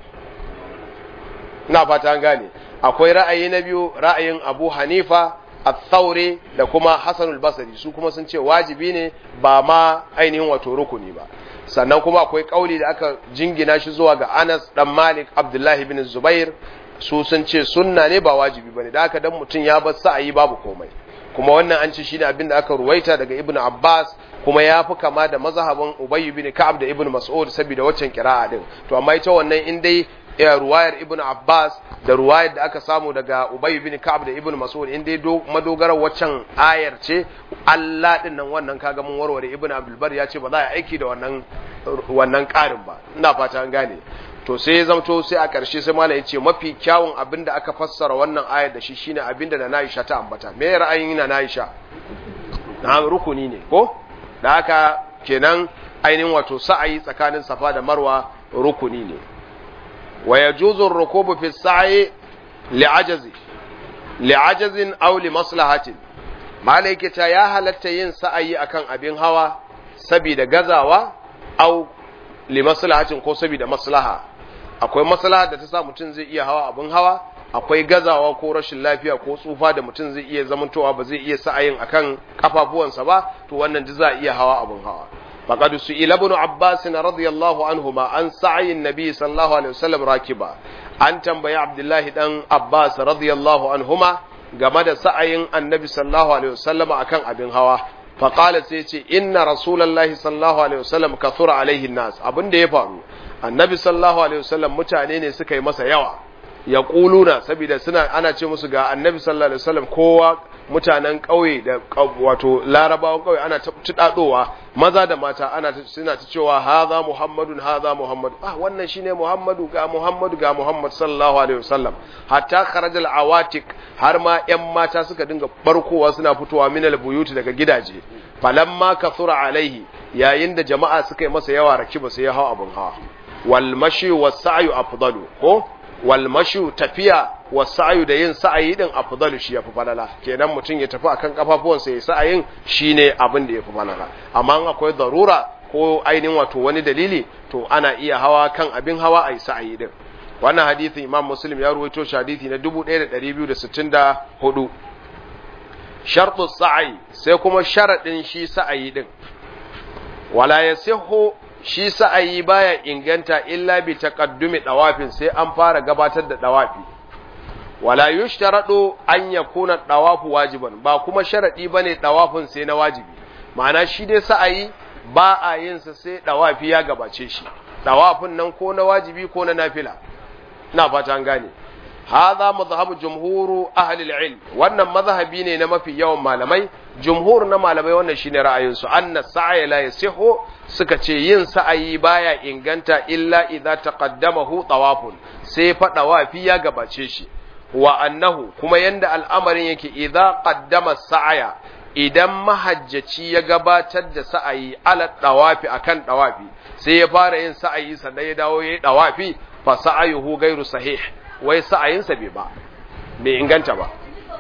ina fata an gane akwai ra'ayi na biyu ra'ayin abu hanifa al-thawri da kuma hasanul basri su kuma sun ce wajibi ne ba ma ainihin wato rukuni ba sannan kuma akwai kauli da aka jingina shi zuwa ga anas dan malik abdullahi bin zubair su sun ce sunna ne ba wajibi bane da haka dan mutum ya bar sa'ayi babu komai kuma wannan an ce shine abin da aka ruwaita daga ibnu abbas kuma ya fi kama da mazhabin ubay bin ka'ab da ibnu mas'ud saboda waccan kira'a din to amma ita wannan in dai ruwayar ibn abbas da ruwayar da aka samu daga ubay bin ka'ab da ibn mas'ud in dai madogarar waccan ayar ce Allah din nan wannan kaga mun warware ibn abdul bar ya ce ba za a aiki da wannan wannan karin ba ina fata an gane to sai ya zamto sai a ƙarshe sai malam ya ce mafi kyawun abin da aka fassara wannan ayar da shi shine abin da na Aisha ta ambata me ra'ayin na Aisha na rukuni ne ko da haka kenan ainihin wato sa'ayi tsakanin safa da marwa rukuni ne wa yajuzu ar-rukubu fi as-sa'i li'ajazi li'ajazin aw li maslahatin malaike ta ya halatta yin sa'ayi akan abin hawa saboda gazawa aw li maslahatin ko saboda maslaha akwai maslaha da ta sa mutum zai iya hawa abin hawa akwai gazawa ko rashin lafiya ko tsufa da mutum zai iya zamantowa ba zai iya sa'ayin akan kafafuwansa ba to wannan ji za a iya hawa abin hawa faqad su'ila ibn abbas radiyallahu anhuma an sa'ayin nabi sallallahu alaihi wasallam rakiba an tambayi abdullahi dan abbas radiyallahu anhuma game da sa'ayin annabi sallallahu alaihi wasallam akan abin hawa faqala sai ce inna rasulullahi sallallahu alaihi wasallam kathura alaihi nas abin da ya faru annabi sallallahu alaihi wasallam mutane ne suka yi masa yawa ya kuluna saboda suna ana ce musu ga annabi sallallahu alaihi wasallam kowa mutanen ƙauye da wato larabawan ƙauye ana tudadowa maza da mata ana suna ta cewa haza muhammadun haza muhammadu ah wannan shine muhammadu ga muhammadu ga muhammad sallallahu alaihi wasallam hatta kharajal awatik har ma yan mata suka dinga barkowa suna fitowa minal buyuti daga gidaje falamma kathura alaihi yayin da jama'a suka yi masa yawa rakiba sai ya hawa abun hawa wal mashi was sa'yu afdalu ko walmashu tafiya wa sa'ayu da yin sa'ayi din afdalu shi yafi falala kenan mutum ya tafi akan kafafuwansa ya sa'ayin shine abin da yafi falala amma in akwai darura ko ainihin wato wani dalili to ana iya hawa kan abin hawa ayi sa'ayi din wannan hadisin Imam Muslim ya ruwaito shi hadisi na 1264 shartu sa'i sai kuma sharadin shi sa'ayi din wala yasihu shi sa'ayi baya inganta illa bi taqaddumi dawafin sai an fara gabatar da dawafi wala yushtaradu an yakuna dawafu wajiban ba kuma sharadi bane dawafin sai na wajibi ma'ana shi dai sa'ayi ba a yin sa sai dawafi ya gabace shi dawafin nan ko na wajibi ko na nafila ina fata an gane hadha madhhabu jumhuru ahli al-ilm wannan mazhabi ne na mafi yawan malamai jumhur na malamai wannan shine ra'ayin su anna sa'ya la yasihu suka ce yin sa'ayi baya inganta illa idza taqaddamahu tawafun sai fa dawafi ya gabace shi wa annahu kuma yanda al'amarin yake idza qaddama sa'aya idan mahajjaci ya gabatar da sa'ayi ala dawafi akan dawafi sai ya fara yin sa'ayi sannan ya dawo yayi dawafi fa sa'ayuhu ghairu sahih wai sa'ayinsa bai ba bai inganta ba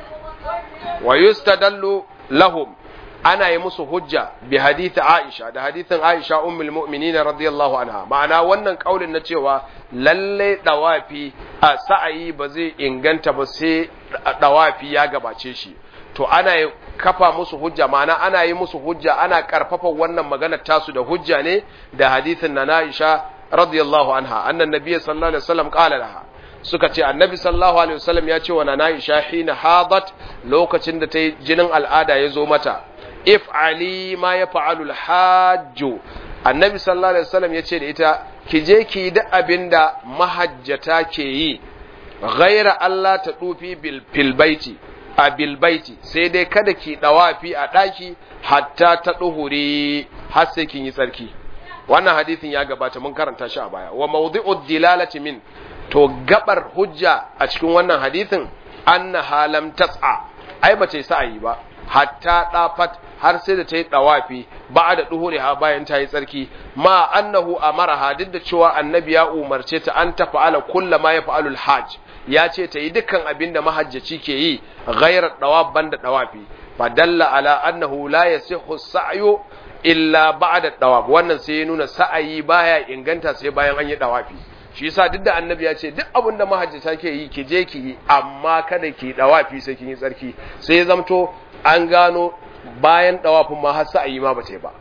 wa yustadallu lahum ana yi musu hujja bi hadith Aisha da hadithin Aisha ummul mu'minin radiyallahu anha ma'ana wannan kaulin na cewa lalle dawafi a sa'ayi ba zai inganta ba sai dawafi ya gabace shi to ana yi kafa musu hujja ma'ana ana yi musu hujja ana karfafa wannan magana tasu da hujja ne da hadithin na Aisha radiyallahu anha annan nabiyyi sallallahu alaihi wasallam qala laha suka ce annabi sallallahu alaihi wasallam ya ce wa nana Aisha hina hadat lokacin da ta yi jinin al'ada ya zo mata if ali ma ya fa'alu al-hajju annabi sallallahu alaihi wasallam ya ce da ita ki je ki da abinda mahajjata ke yi ghaira Allah ta dufi bil baiti a bil baiti sai dai kada ki dawafi a daki hatta ta duhuri har sai kin yi tsarki wannan hadisin ya gabata mun karanta shi a baya wa mawdi'ud dilalati min to gabar hujja a cikin wannan hadisin anna halam tas'a ai ba ce sa'ayi ba hatta dafat har sai da ta yi dawafi ba da duhure ha bayan ta yi tsarki ma annahu amaraha duk da cewa annabi ya umarce ta an ta fa'ala kulla ma ya fa'alul hajj ya ce ta yi dukkan abin da mahajjaci ke yi ghairar dawab banda dawafi fa dalla ala annahu la yasihu sa'yu illa ba'da dawab wannan sai ya nuna sa'ayi baya inganta sai bayan an yi dawafi shi yasa duk da annabi ya ce duk abin da mahajjata ke yi ki je ki yi amma kada ki dawafi sai kin yi tsarki sai ya zamto an gano bayan dawafin ma har sa'ayi ma ba ta yi ba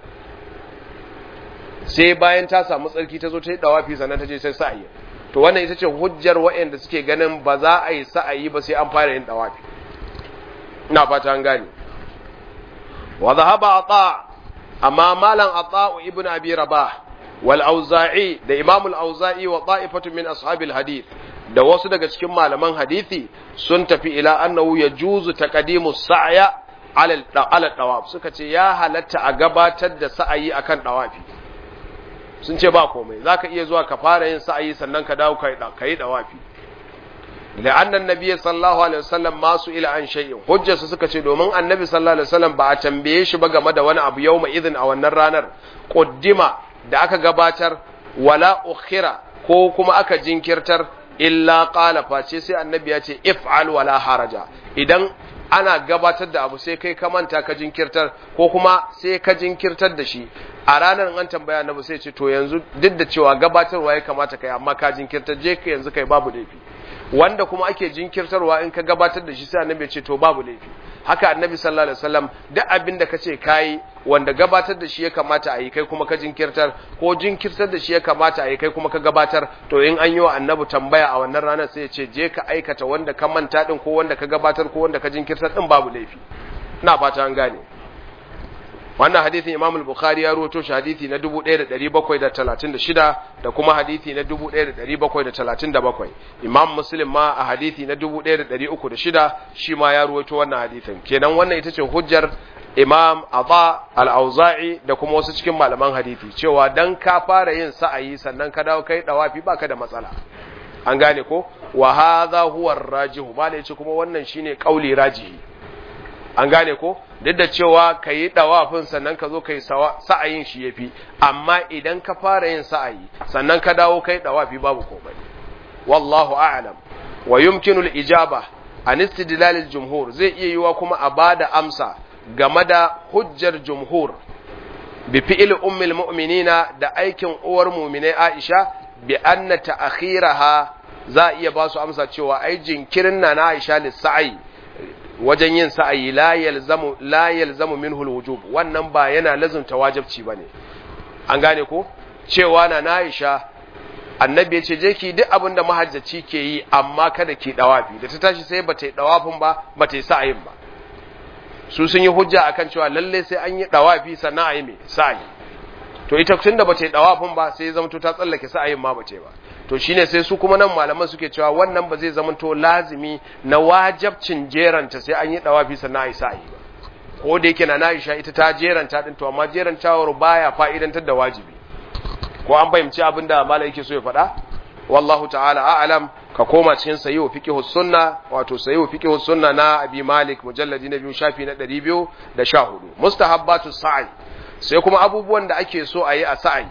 sai bayan ta samu tsarki ta zo ta yi dawafi sannan ta je sai sa'ayi to wannan ita ce hujjar waɗanda suke ganin ba za a yi sa'ayi ba sai an fara yin dawafi ina fata an gane wa dhahaba ata amma malam ata ibn abi rabah wal auza'i da imam al auza'i wa ta'ifatu min ashabil hadith da wasu daga cikin malaman hadisi sun tafi ila annahu yajuzu taqdimu sa'ya ala ala dawaf suka ce ya halatta a gabatar da sa'ayi akan dawafi sun ce ba komai zaka iya zuwa ka fara yin sa'ayi sannan ka dawo kai kai dawafi لأن النبي صلى الله عليه وسلم ما سئل عن شيء hujjar su suka ce domin annabi sallallahu alaihi wasallam ba a tambaye shi ba game da wani abu yawma idin a wannan ranar quddima da aka gabatar wala ukhira ko kuma aka jinkirtar illa qala face sai annabi ya ce if'al wala haraja idan ana gabatar da abu sai kai ka manta ka jinkirtar ko kuma sai ka jinkirtar da shi a ranar an tambaya annabi sai ce to yanzu duk da cewa gabatarwa ya kamata kai amma ka jinkirtar je ka yanzu kai babu laifi wanda kuma ake jinkirtarwa in ka gabatar da shi sai annabi ce to babu laifi haka annabi sallallahu alaihi wasallam duk abin da kace kai wanda gabatar da shi ya kamata a yi kai kuma ka jinkirtar ko jinkirtar da shi ya kamata a yi kai kuma ka gabatar to in an yi wa annabi tambaya a wannan ranar sai ya ce je ka aikata wanda ka manta din ko wanda ka gabatar ko wanda ka jinkirtar din babu laifi ina fata an gane wannan hadisin Imam al-Bukhari ya rawaito shi hadisi na 1736 da kuma hadisi na 1737 Imam Muslim ma a hadisi na 1306 shi ma ya rawaito wannan hadisin kenan wannan ita ce hujjar Imam Aba al-Auza'i da kuma wasu cikin malaman hadisi cewa dan ka fara yin sa'ayi sannan ka dawo kai dawafi baka da matsala an gane ko wa hadha huwa ar-rajihu ba ne kuma wannan shine kauli rajihi an gane ko duk da cewa ka yi ɗawafin sannan ka zo ka yi sa'ayin shi ya fi amma idan ka fara yin sa'ayi sannan ka dawo ka yi ɗawafi babu komai wallahu a'lam wa yumkinul ijaba an istidlalil jumhur zai iya yiwa kuma a bada amsa game da hujjar jumhur bi fi'il ummul mu'minina da aikin uwar mu'minai Aisha bi anna ta'khiraha za iya ba su amsa cewa ai jinkirin na na Aisha lissa'i wajen yin sa'ayi la yalzamu la yalzamu minhu alwujub wannan ba yana lazumta wajibci bane an gane ko cewa na Aisha annabi ya ce je ki duk abin da mahajjaci ke yi amma kada ki dawafi da ta tashi sai bata yi dawafin ba bata yi sa'ayin ba su sun yi hujja akan cewa lalle sai an yi dawafi sannan a yi mai sa'ayi to ita tun da bata yi dawafin ba sai zama ta tsallake sa'ayin ma bace ba to shine sai su kuma nan malaman suke cewa wannan ba zai zama to lazimi na wajabcin jeranta sai an yi dawafi sannan a yi sa'ayi ba ko da yake na Aisha ita ta jeranta din to amma jerantawar baya fa'idantar da wajibi ko an fahimci abin da malai yake so ya faɗa wallahu ta'ala a'lam ka koma cikin sahihu fiqhus sunna wato sahihu fiqhus sunna na abi malik mujalladi na biyu shafi na 214 mustahabbatu sa'i sai kuma abubuwan da ake so a yi a sa'i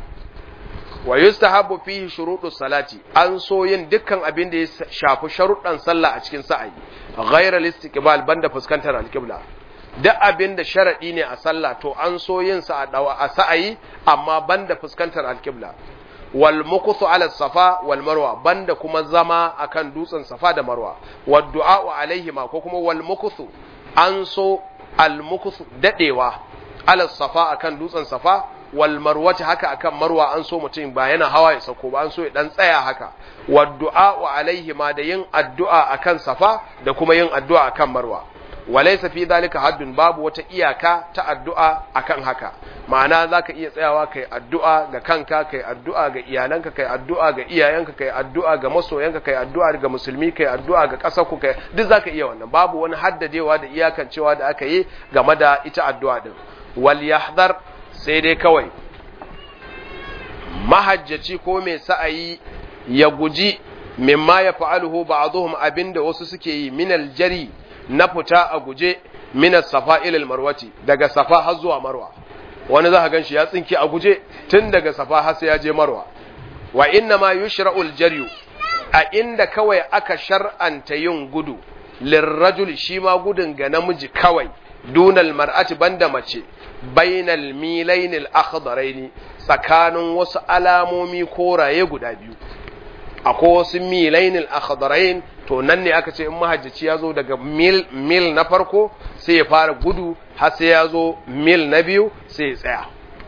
wa yustahabbu fihi shurutus salati an so yin dukkan abin da ya shafi sharuɗan sallah a cikin sa'i ghayra istiqbal banda fuskantar alqibla duk abin da sharaɗi ne a sallah to an so yin sa a sa'ayi amma banda fuskantar alqibla wal mukuthu ala safa wal marwa banda kuma zama akan dutsen safa da marwa wad du'a alaihima ko kuma wal mukuthu an so al mukuthu dadewa ala safa akan dutsen safa wal marwati haka akan marwa an so mutum ba yana hawa ya sako ba an so ya dan tsaya haka wad du'a alaihima da yin addu'a akan safa da kuma yin addu'a akan marwa walaysa fi dhalika haddun babu wata iyaka ta addu'a akan haka ma'ana zaka iya tsayawa kai addu'a ga kanka kai addu'a ga iyalanka kai addu'a ga iyayenka kai addu'a ga masoyanka kai addu'a ga musulmi kai addu'a ga ƙasarku kai duk zaka iya wannan babu wani haddadewa da iyakan cewa da aka yi game da ita addu'a din wal yahdhar sai dai kawai mahajjaci ko mai sa'ayi ya guji mimma ya fa'aluhu ba'dhum abinda wasu suke yi minal jari na fita a guje minas safa ilal marwati daga safa har zuwa marwa wani za ka gan shi ya tsinki a guje tun daga safa har sai ya je marwa wa inna ma yushra'ul jaryu a inda kawai aka shar'anta yin gudu lirrajul shi ma gudun ga namiji kawai dunal mar'ati banda mace bainal milainil akhdaraini tsakanin wasu alamomi koraye guda biyu akwai wasu milainil akhdarain to nan ne aka ce in mahajjaci ya zo daga mil, mil na farko sai ya fara gudu har sai ya zo mil na biyu sai ya tsaya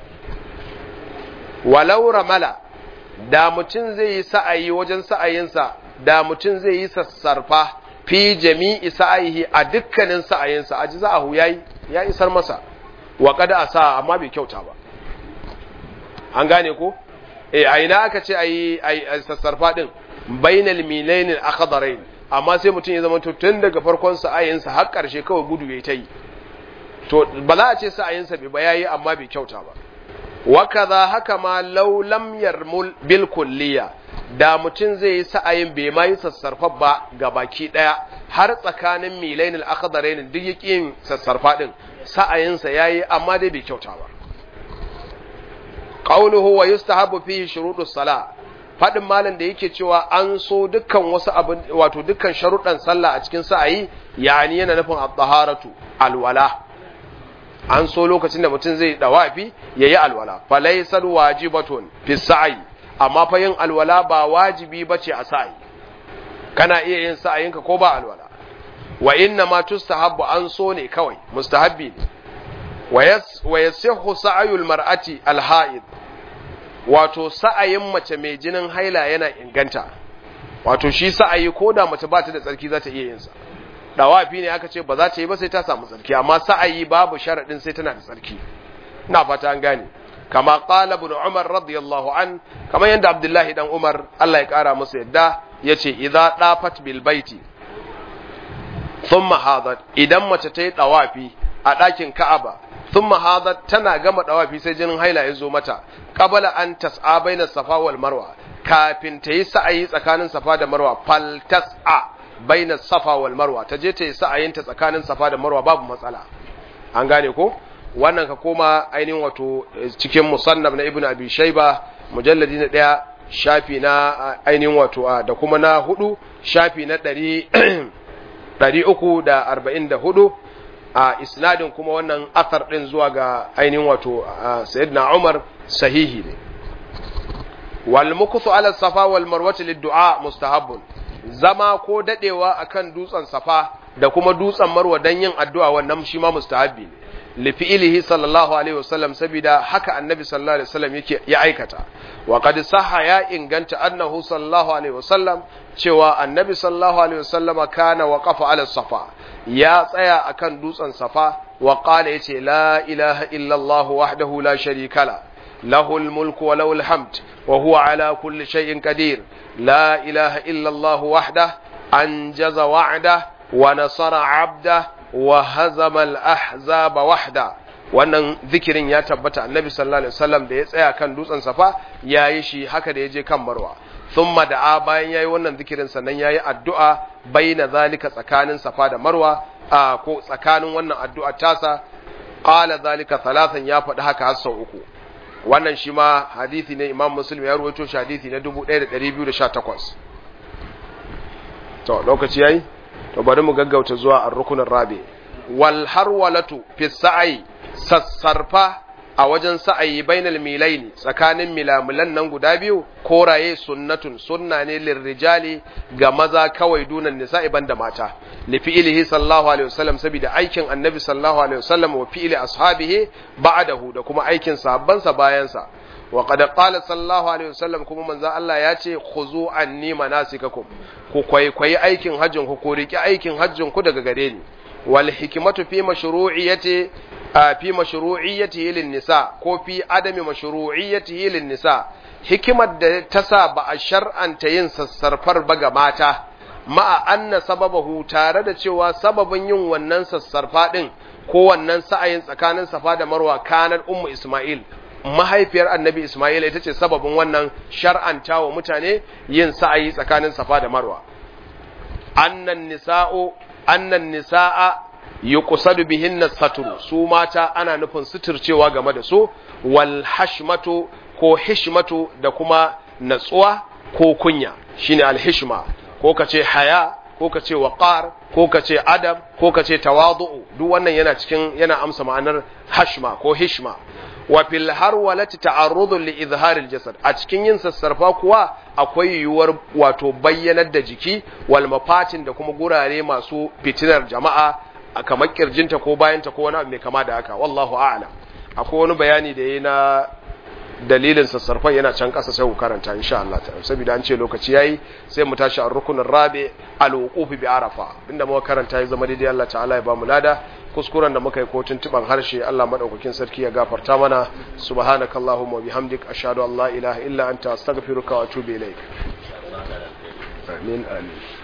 walau ramala da mutum zai yi sa'ayi wajen sa'ayinsa da mutum zai yi sassarfa fi jami'i sa'ayihi a dukkanin sa'ayinsa a ji za'ahu ya yi ya isar masa wa kada a sa amma bai kyauta ba an gane ko eh a ina aka ce ayi ayi sassarfa din bainal milainil akhdarain amma sai mutum ya zama to tun daga farkon sa'ayinsa har karshe kawai gudu yayi ta yi to ba za a ce sa'ayinsa bai ba yayi amma bai kyauta ba wa kaza haka ma law lam yarmul bil kulliya da mutum zai yi sa'ayin bai ma yi sassarfa ba ga baki daya har tsakanin milainil akhdarain duk yake yin sassarfa din sa'ayinsa yayi amma dai bai kyauta ba qawluhu wa yustahabu fihi shurutus sala fadin malam da yake cewa an so dukkan wasu abin wato dukkan sharuɗan sallah a cikin sa'ayi yani yana nufin at-taharatu alwala an so lokacin da mutum zai dawafi yayi alwala falaysal wajibatun fi sa'i amma fa yin alwala ba wajibi bace a sa'i kana iya yin sa'ayinka ko ba alwala wa inna ma tustahabbu an so ne kawai mustahabbi ne wa yasihhu sa'ayul mar'ati alha'id wato sa'ayin mace mai jinin haila yana inganta wato shi sa'ayi ko da mace ba ta da tsarki za ta iya yin sa dawafi ne aka ce ba za ta yi ba sai ta samu tsarki amma sa'ayi babu sharadin sai tana da tsarki ina fata an gane kama qala ibn umar radiyallahu an kama yanda abdullahi dan umar Allah ya kara masa yadda yace idza dafat bil baiti thumma hadat idan mace ta yi dawafi a ɗakin ka'aba thumma hadat tana gama dawafi sai jinin haila ya zo mata qabala an tas'a baina safa wal marwa kafin ta yi sa'ayi tsakanin safa da marwa fal tas'a baina safa wal marwa ta je ta yi sa'ayin ta tsakanin safa da marwa babu matsala an gane ko wannan ka koma ainihin wato cikin musannaf na ibnu abi shayba mujalladi na daya shafi na ainihin wato da kuma na hudu shafi na ɗari ɗari uku da arba'in da hudu a isnadin kuma wannan athar ɗin zuwa ga ainihin wato sayyidina umar sahihi ne wal mukuthu ala safa wal marwati lid-du'a mustahabbun zama ko dadewa akan dutsen safa da kuma dutsen marwa dan yin addu'a wannan shi ma mustahabbi ne li fi'lihi sallallahu alaihi wasallam saboda haka annabi sallallahu alaihi wasallam yake ya aikata wa qad sahha ya inganta annahu sallallahu alaihi wasallam cewa annabi sallallahu alaihi wasallam kana waqafa ala safa ya tsaya akan dutsen safa wa qala yace la ilaha illa allah wahdahu la sharika la له الملك وله الحمد وهو على كل شيء قدير لا إله إلا الله وحده أنجز وعده ونصر عبده وهزم الأحزاب وحده wannan zikirin ya tabbata annabi sallallahu alaihi wasallam da ya tsaya kan dutsen safa yayi shi haka da ya je kan marwa thumma da'a bayan yayi wannan zikirin sannan yayi addu'a baina zalika tsakanin safa da marwa ko tsakanin wannan addu'a tasa qala zalika thalathan ya faɗi haka har sau uku wannan shi ma hadithi ne imam muslim ya ruwaito shi hadithi na 1218 to lokaci yayi to bari mu gaggauta zuwa ar-rukunin rabi wal harwalatu fi sa'i sassarfa a wajen sa'ayi bainal milaini tsakanin milamulan nan guda biyu koraye sunnatun sunna ne lirrijali ga maza kawai dunan nisa'i banda mata li fi'lihi sallallahu alaihi wasallam saboda aikin annabi sallallahu alaihi wasallam wa fi'li ashabihi ba'dahu da kuma aikin sahabbansa bayan sa wa qad qala sallallahu alaihi wasallam kuma manzo Allah ya ce khuzu anni manasikakum ku kwaikwayi aikin hajjin ku ko riki aikin hajjin ku daga gare ni wal hikmatu fi mashru'iyyati fi mashru'iyyatihi lin nisa ko fi adami mashru'iyyatihi lin nisa hikimar da ta sa ba a shar'anta yin sassarfar ba ga mata ma'a anna sababahu tare da cewa sababin yin wannan sassarfa din ko wannan sa'ayin tsakanin safa da marwa kanar ummu isma'il mahaifiyar annabi isma'il ita ce sababin wannan shar'anta wa mutane yin sa'ayi tsakanin safa da marwa annan nisa'u annan nisa'a yuqsadu bihinna satru su mata ana nufin suturcewa game da su wal hashmatu ko hishmatu da kuma natsuwa ko kunya shine al hishma ko kace haya ko kace waqar ko kace adab ko kace tawadu'u duk wannan yana cikin yana amsa ma'anar hashma ko hishma wa fil harwalati ta'arrudu li izharil jasad a cikin yin sassarfa kuwa akwai yiwuwar wato bayyanar da jiki wal mafatin da kuma gurare masu fitinar jama'a a kamar kirjinta ko bayanta ko wani abu mai kama da haka wallahu a'lam akwai wani bayani da yayi na dalilin sassarfan yana can kasa sai ku karanta insha Allah ta'ala saboda an ce lokaci yayi sai mu tashi a rukunin rabi al-wuquf bi arafa inda muka karanta ya zama daidai Allah ta'ala ya ba mu lada kuskuren da muka yi ko tuntuban harshe Allah madaukakin sarki ya gafarta mana subhanakallahumma wa bihamdik ashhadu an la ilaha illa anta astaghfiruka wa atubu ilaik amin amin